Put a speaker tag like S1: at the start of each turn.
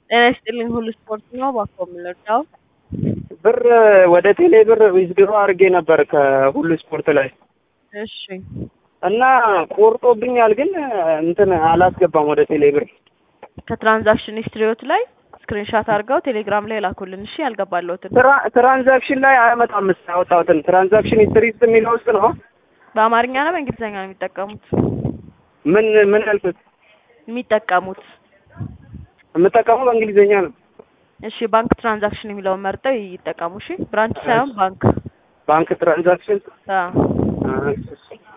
S1: ጤና ይስጥልኝ ሁሉ ስፖርት ነው። እባክዎ የምንረዳው?
S2: ብር ወደ ቴሌ ብር ዊዝድሮ አድርጌ ነበር ከሁሉ ስፖርት ላይ
S1: እሺ
S2: እና ቆርጦብኛል፣ ግን እንትን አላስገባም ወደ ቴሌ ብር።
S1: ከትራንዛክሽን ሂስትሪዎት ላይ ስክሪንሻት አድርገው ቴሌግራም ላይ ላኩልን። እሺ ያልገባለሁትን
S2: ትራ- ትራንዛክሽን ላይ አያመጣም። ስ ያወጣሁትን ትራንዛክሽን ሂስትሪ ውስጥ የሚለው ውስጥ ነው።
S1: በአማርኛ ነው በእንግሊዝኛ ነው የሚጠቀሙት?
S2: ምን ምን ያልኩት
S1: የሚጠቀሙት
S2: የምጠቀመው በእንግሊዝኛ ነው።
S1: እሺ ባንክ ትራንዛክሽን የሚለውን መርጠው ይጠቀሙ። እሺ ብራንች ሳይሆን ባንክ
S2: ባንክ ትራንዛክሽን
S1: አዎ
S2: አ-